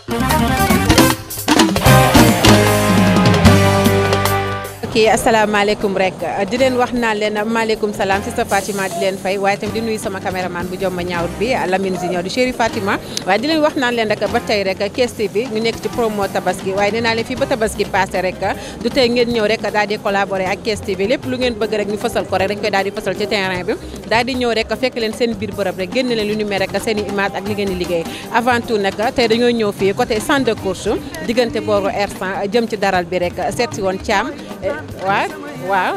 ok asalaamaaleykum rek di leen wax naan leen maaleykum salaam si sa Fatima di leen fay waaye tamit di nuyu sama caméraman bu jomma ñaawut bi Lamine Junior di chéri Fatima waaye di leen wax naan leen rek ba tey rek Thiès TV ñu nekk ci promo tabaski waaye nee naa leen fii ba tabaski passé rek du tey ngeen ñëw rek daal di collaborer ak Thiès TV lépp lu ngeen bëgg rek ñu fësal ko rek dañ koy daal di fësal ci terrain bi daal di ñëw rek fekk leen seen biir bërëb rek génn leen lu ñu mel rek seen i image ak li ngeen di liggéey avant tout nag tey dañoo ñëw fii côté centre de course diggante booru R100 jëm ci daral bi rek seet si woon Thiam waaw waaw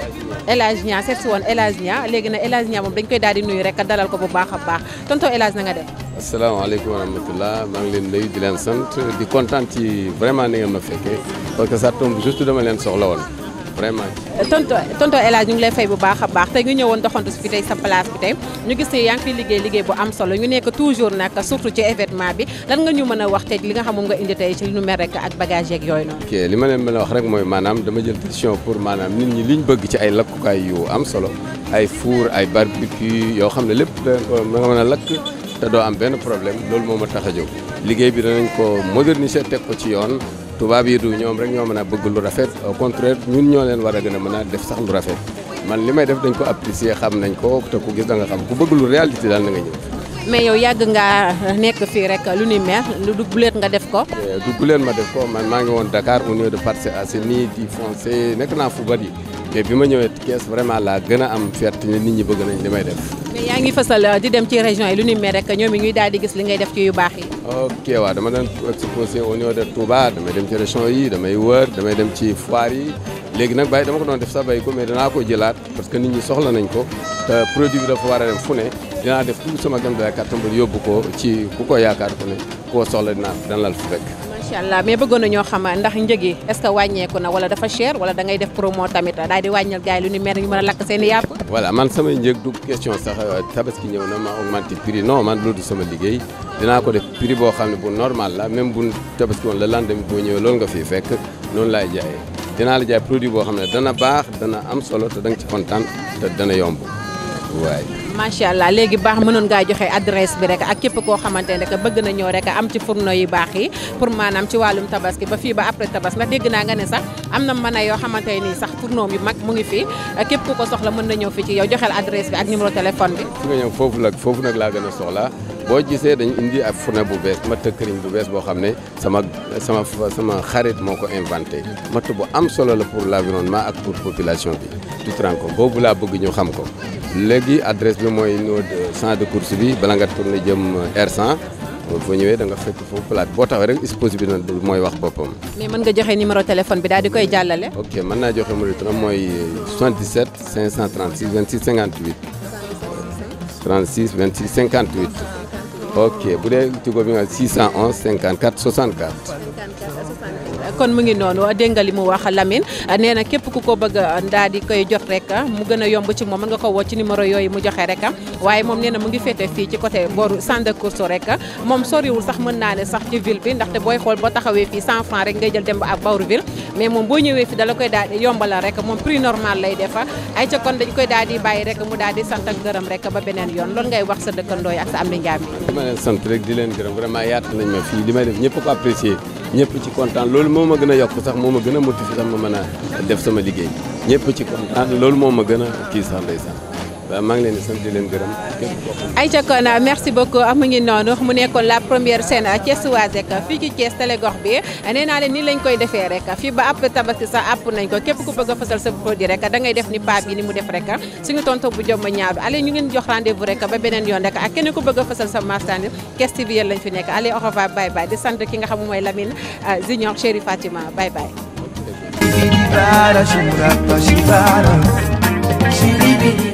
El Hadj Niang seet si woon El Hadj Niang léegi nag El Hadj Niang moom dañ koy daal di nuyu rek dalal ko bu baax a baax tonton El Hadj na nga def. asalaamaaleykum wa rahmatulah maa ngi leen nuyu di leen sant di kontaan ci vraiment ni ngeen ma fekkee parce que ça tombe juste dama leen soxla woon vraiment. tonton tonton El Hadj ñu ngi lay fay bu baax a baax tey nga ñëwoon doxantu si fi tey sa place bi tey ñu gis ne yaa ngi fiy liggéey liggéey bu am solo ñu nekk toujours nag surtout ci événement bi lan nga ñu mën a wax tey li nga xam moom nga indi tey ci li nu mel rek ak bagage yeeg yooyu noonu. ok li ma leen mën a wax rek mooy maanaam dama jël décision pour maanaam nit ñi liñ bëgg ci ay lakkukaay yu am solo ay four ay barbecue yoo xam ne lépp da nga mën a lakk te doo am benn problème loolu moo ma tax a jóg liggéey bi danañ ko moderniser teg ko ci yoon tubaab yi du ñoom rek ñoo mën a bëgg lu rafet au contraire ñun ñoo leen war a gën a mën a def sax lu rafet man li may def dañ ko apprécier xam nañ ko te ku gis da nga xam ku bëgg lu réalité daal na nga ñëw. mais yow yàgg ngaa nekk fii rek lu ni mel lu du guleet nga def ko. du guleet ma def ko man maa ngi woon Dakar au niveau de Parcelles Assainies di foncé nekk naa fu bari mais bi ma ñëwee Thiès vraiment laa gën a am fierté nit ñi bëgg nañ li may def. mais yaa ngi fësal di dem ci région yi lu ni mel rek ñoom it ñuy daal di gis li ngay def ci yu baax yi. ok waaw dama doon exposé au niveau de Touba damay dem ci région yi damay wër damay dem ci foire yi léegi nag bàyyi dama ko doon def sax bàyyi ko mais danaa ko jëlaat parce que nit ñi soxla nañ ko te produit bi dafa war a dem fu ne dinaa def tout sama gam da kàttan ba yóbbu ko ci ku ko yaakaar ku ne koo soxla dinaa dana lal fu fekk. macha allah mais bëggoon na ñoo xam ndax njëg yi est ce que wàññeeku na wala dafa cher wala da ngay def promo tamit daal di wàññal gars yi lu ni mer ñu mën a lakk seen i yàpp. voilà man samay njëg du question sax tabaski ñëw na ma augmenté prix non man loolu du sama liggéey dinaa ko def prix boo xam ne bu normal la même bu tabaski woon le lendemain boo ñëwee loolu nga fiy fekk noonu laay jaayee dinaa la jaay produit boo xam ne dana baax dana am solo te da nga ci kontaan te dana yomb waay. macha allah léegi baax mënoon ngaa joxe adresse bi rek ak képp koo xamante ne rek bëgg na ñëw rek am ci fourneau yu baax yi pour maanaam ci wàllum tabaski ba fii ba après tabaski ndax dégg naa nga ne sax am na mën a yoo xamante nii sax fourneau yu mag mu ngi fi képp ku ko soxla mën na ñëw fi ci yow joxel adresse bi ak numéro téléphone bi. fi nga ñëw foofu la foofu nag laa gën a soxla boo gisee dañ indi ak fourneau bu bees matt këriñ bu bees boo xam ne sama sama sama xarit moo ko inventé matt bu am solo la pour l'environnement ak pour population bi tu te rends compte boobu laa bëgg ñu xam ko léegi adresse bi mooy no centre de course bi bala nga tourné jëm R100 foo ñëwee da nga fekk foofu plate boo taxawee rek exposé bi nag mooy wax boppam. mais mën nga joxe numéro téléphone bi daal di koy jàllale. ok mën naa joxe numéro téléphone mooy 77 536 26 58 36 26 58 ok bu dee Tigo bi nga 611 54 64. kon mu ngi noonu dégg nga li mu wax Lamine nee na képp ku ko bëgg daal di koy jot rek mu gën a yomb ci moom mën nga ko woo ci numéro yooyu mu joxe rek waaye moom nee na mu ngi féete fii ci côté booru centre de course rek moom soriwul sax mën naa ne sax ci ville bi ndaxte booy xool boo taxawee fii 100 francs rek ngay jël dem ba ak bawru ville mais moom boo ñëwee fi dala koy daal di yombalal rek moom prix normal lay defa ay ca kon dañ koy daal di bàyyi rek mu daal di sant ak gërëm rek ba beneen yoon loolu ngay wax sa dëkkandoo yi ak sa am di njaam li ma leen sant rek di leen gërëm vraiment yaatal nañ ma fii li may def ñëpp ko apprécier ñëpp ci kontaan loolu moo ma gën a yokk sax moo ma gën a motiver sax ma mën a def sama liggéey ñëpp ci kontaan loolu moo ma gën a kii sax ndeysaan waaw maa ngi leen di sant di leen gërëm képp koo xam Aïcha kon merci beaucoup mu ngi noonu mu nekkoon la première scène Thiessoise rek fii ci Thiès télégox bi nee naa leen nii lañ koy defee rek fii ba après tabaski sax àpp nañ ko képp ku bëgg a fasal sa produit rek da ngay def ni paa bi ni mu def rek suñu tonton bu jom ñaaw bi allez ñu ngeen jox rendez-vous rek ba beneen yoon rek ak keneen ku bëgg a fasal sa marchandise Thiès TV yéen lañ fi nekk allez au revoir bye bye di sant ki nga xam mooy Lamine Junior Chéri Fatima bye bye Shibara, shimurapa, shibara, shiribiri.